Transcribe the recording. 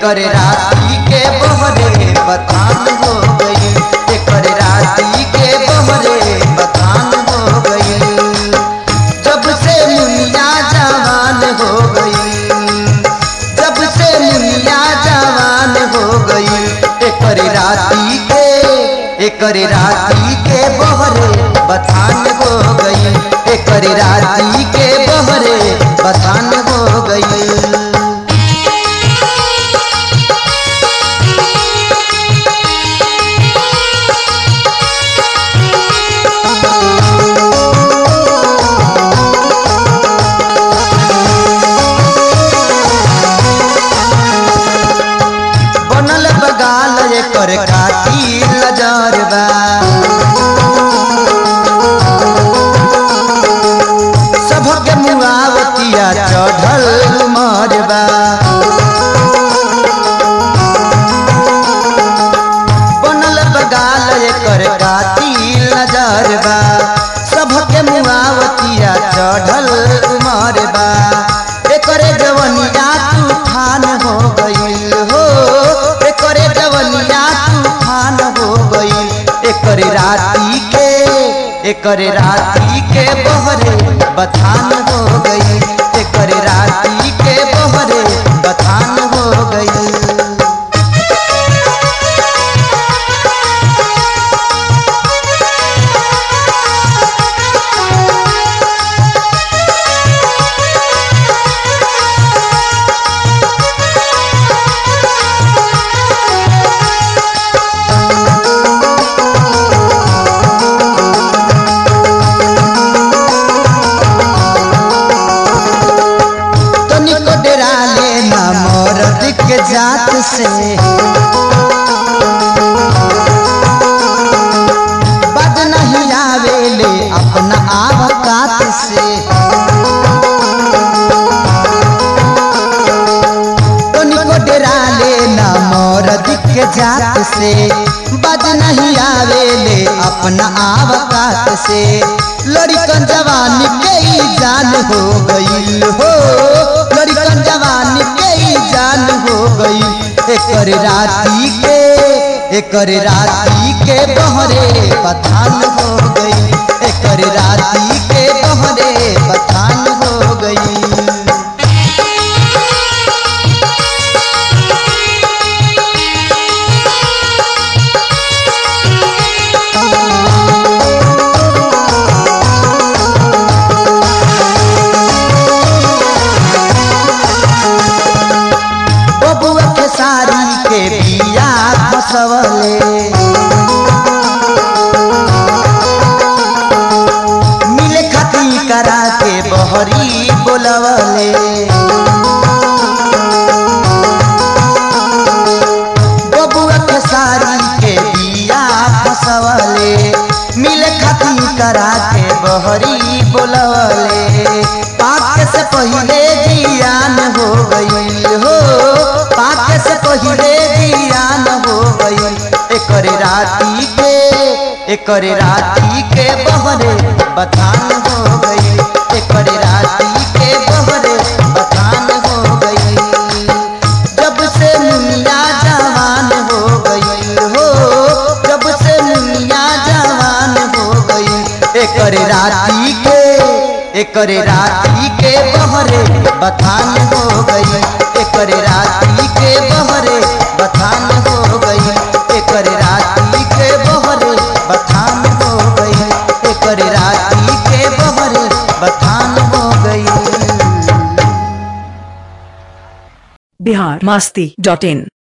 एकर राती के बहरे बथान हो गई एकर राती के बहरे बथान हो गई जब से मुनिया जवान हो गई जब से मुनिया जवान हो गई एकर राती के एकर राती के बहरे बथान हो गई एकर राती के बहरे बथान हो गई बनल बगाल एकर काटी लजरबा सबके मुआवतिया चढ़ल मरबा बनल बगाल एकर काटी लजरबा सबके मुआवतिया चढ़ल मरबा एकरे जवनिया तूफान हो गईल हो एकरे जवनिया तूफान हो गईल एकर राती के एकर राती के बहरे बथान हो गई एकर राती के बहरे बथान हो गई तनिको डेरा लेना मर्द के जात से बद नहीं आवेले अपना आवकात से तनिको डेरा लेना मर्द के जात से बद नहीं आवेले अपना आवकात से लड़कन जवानी के ही जान हो गई हो लड़कन जवानी के ही जान हो गई एकर राती के एकर राती के बहरे पठान हो गई एकर राती के बहरे पठान हो गई बबुआ के साड़ी के बिया फसवले मिले खती करा के बहरी बोलवले बबुआ के साड़ी के बिया फसवले मिले खती करा के बहरी बोलवले पाक से पहले जियान हो गई हो पाक से पहले जियान हो गई एकर राती के एकर राती के बहरे बथान हो गई एकर राती के बहरे बथान हो गई जब से मुनिया जवान हो गई हो जब से मुनिया जवान हो गई एकर राती के एकर राती के बहरे बथान हो गई एकर राती के बहरे बथान हो गई एकर राती के बहरे बथान हो गई एकर राती के बहरे बथान हो गई बिहार मस्ती डॉट इन